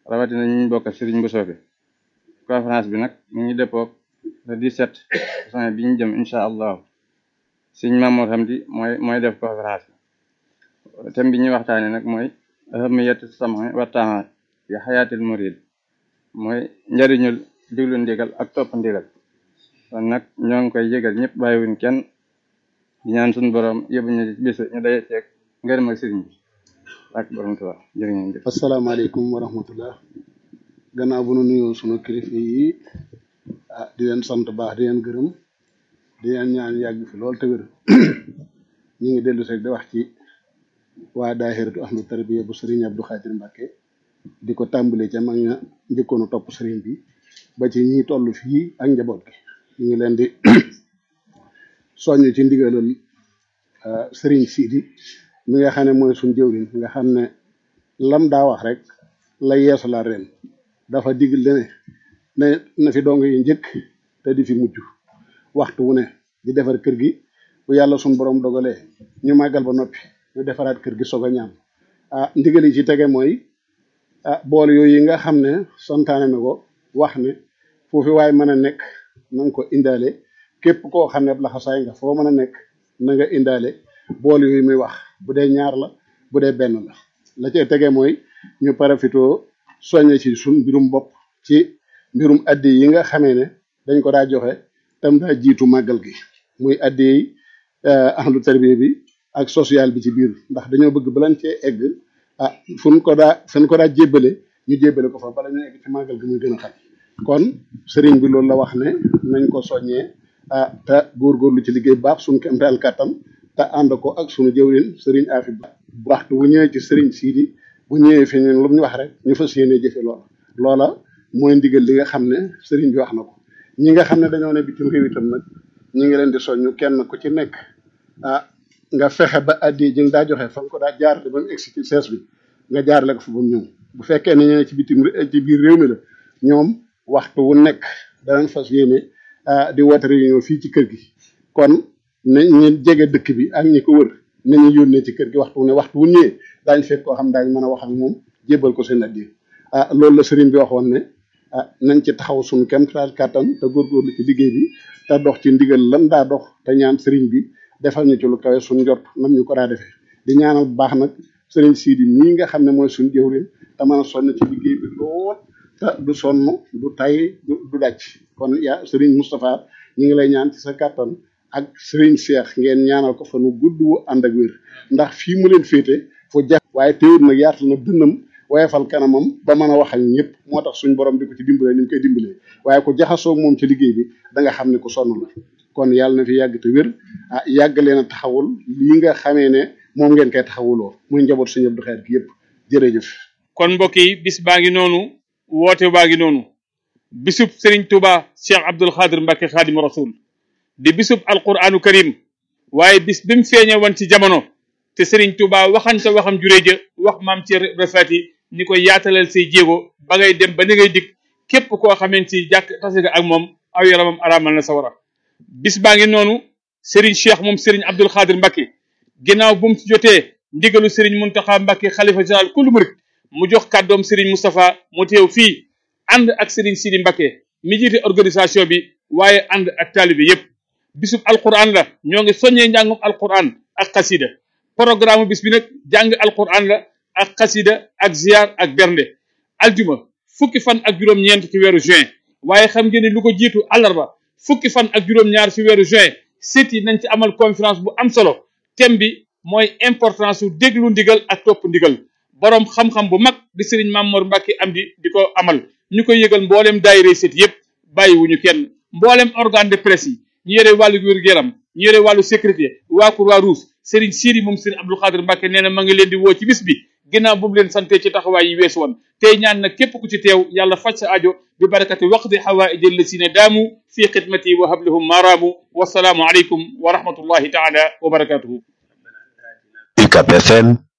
rawatina ñu bokk sëriñ bu soobe conférence bi nag mu ngi dëppoog le 17 juin bi ñu jëm incha allahu sëriñ Mamour Hamdi mooy mooy def conférence bi thème bi ñuy waxtaane nag mooy ahamiyatu sam'i wa taa'ati fi xayaatil murid mooy njariñul diglu ndigal ak topp ndigal kon nag ñoo ngi koy yëgal ñëpp bàyyiwuñ kenn di ñaan suñu borom yóbbu ñu bis ñu day ceeg ngërëm ak sëriñ bi ak borom Tuubaa jërë ngeen jëf asalaamaaleykum wa rahmatullah gannaaw bu nu nuyoo sunu kilifa yi ah di leen sant baax di leen gërëm di leen ñaan yàgg fi lool te wér ñu ngi dellu rek di wax ci waa daahiratu ahmad tarbiya bu sëriñ Abdou Khadir Mbacke di ko tàmbalee ca mag ña njëkkoonu topp sëriñ bi ba ci ñi toll fii ak njaboot gi ñu ngi leen di soññ ci ndigalal sëriñ Sidi mi nga xam ne mooy suñ jëwriñ nga xam ne lam daa wax rek la yeesu la ren dafa digal ne ne na fi dong yi njëkk te di fi mujj waxtu wu ne di defar kër gi bu yàlla suñ borom dogalee ñu màggal ba noppi ñu defaraat kër gi soog a ñaan ah ndigal yi ci tege mooy ah bool yooyu yi nga xam ne santaane na ko wax ne foofu waaye mën a nekk na nga ko indaale képp koo xam ne laxasaay nga foo mën a nekk na nga indaale bool yooyu muy wax bu dee ñaar la bu dee benn la la cee tege mooy ñu parafitoo soññe ci suñ mbirum bopp ci mbirum addi yi nga xamee ne dañ ko daa joxe tam daa jiitu màggal gi muy addi yi ahlu tarbiya bi ak social bi ci biir ndax dañoo bëgg balan cee egg ah fuñ ko daa fuñ ko daa jébbale ñu jébbale ko fa bala ñu egg ci màggal gi muy gën a xam kon sëriñ bi loolu la wax ne nañ ko soññee ah te góorgóorlu ci liggéey baax suñ kemteel kàttan te ànd ko ak sunu jëwrin sëriñ Afi Ba waxtu bu ñëwee ci sëriñ Sidi bu ñëwee fi ñun lu mu ñu wax rek ñu fas yéene jëfe loola loola mooy ndigal li nga xam ne sëriñ bi wax na ko ñi nga xam ne dañoo ne bitim réew itam nag ñu ngi leen di soññu kenn ku ci nekk ah nga fexe ba addi ji nga daa joxe fa nga ko daa jaarale ba mu egsi ci sees bi nga jaarale ko fa ba mu ñëw bu fekkee ne ñeneen ci bitim ci biir réew mi la ñoom waxtu wu nekk danañ fas yéene di woote réunion fii ci kër gi kon na ñu jege dëkk bi ak ñi ko wër nañu yónnee ci kër gi waxtu wu ne waxtu wu ñëwee daañu fekk koo xam daañu mën a wax ak moom jébbal ko seen addi ah loolu la sëriñ bi waxoon ne ah nañ ci taxaw suñu kéemtalaay kàttan te góorgóorlu ci liggéey bi te dox ci ndigal lan daa dox te ñaan sëriñ bi defal ñu ci lu kawe suñu njort nam ñu ko daa defee di ñaanal bu baax nag sëriñ Sidi mii nga xam ne mooy suñu jëwriñ te mën a sonn ci liggéey bi lool te du sonn du tay du du dàcc kon yaa sëriñ Moustapha ñu ngi lay ñaan ci sa kàttan ak sëriñ Cheikh ngeen ñaanal ko fa nu gudd wu ànd ak wér ndax fii mu leen féete fu jax waaye teewul nag yaatal na dënnam woyefal kanamam ba mën a wax ak ñëpp moo tax suñ borom di ko ci dimbalee ni mu koy dimbalee waaye ku jaxasoo moom ci liggéey bi da nga xam ne ku sonn la kon yàlla na fi yàgg te wér ah yàgg leen a taxawul lii nga xamee ne moom ngeen koy taxawuloo muy njaboot suñu Abdou Khadre gi yëpp jërëjëf. kon mbokk yi bis baa ngi noonu woote baa ngi noonu bisub Serigne Touba Cheikh Abdoul Khadre Mbacke Khadim Rasoul di bisub alquranu karim waaye bis bi mu feeñe woon ci jamono te Serigne Touba waxante waxam juréja wax maam ci refati ni ko yaatalal say jéego ba ngay dem ba ni ngay dikk képp koo xamante ci jàkk tase nga ak moom aw yaramam araamal na sawara bis baa ngi noonu Serigne Cheikh moom Serigne Abdoul Khadre Mbacke ginnaaw bu mu ci jotee ndigalu Serigne Mountakha Mbacke xalifa général kullu murid mu jox kàddoom Serigne Moustapha mu teew fii ànd ak Serigne Sidi Mbacke mi jiite organisation bi waaye ànd ak taalibe yépp bisub alquran la ñoo ngi soññee njàngum alquran ak xasida programme bis bi nag jàng alquran la ak xasida ak ziar ak bernde aljuma fukki fan ak juróom-ñeent ci weeru juin waaye xam ngeen ne lu ko jiitu àllarba fukki fan ak juróom-ñaar ci weeru juin sit yi nañ ci amal conférence bu am solo thème bi mooy importance su déglu ndigal ak topp ndigal boroom xam-xam bu mag di sëriñ Mamour Mbacke am di di ko amal ñu koy yëgal mbooleem daayira sit yépp bàyyiwuñu kenn mbooleem organe de presse yi ñu yore wàllu wér-gu-yaram ñu yore wàllu sécurité waa Croix-Rouge Serigne Sidi moom Serigne Abdou Khadre Mbacke nee na ma ngi leen di woo ci bis bi ginnaaw bu mu leen sante ci taxawaay yi weesu woon tey ñaan nag képp ku ci teew yàlla faj sa ajo bi barakati waqdi xawaaij allasina daamu fi xidmati wa hablahum maaraamu wasalaamu aleykum wa rahmatullahi taala wa barakatuhu UCAB FM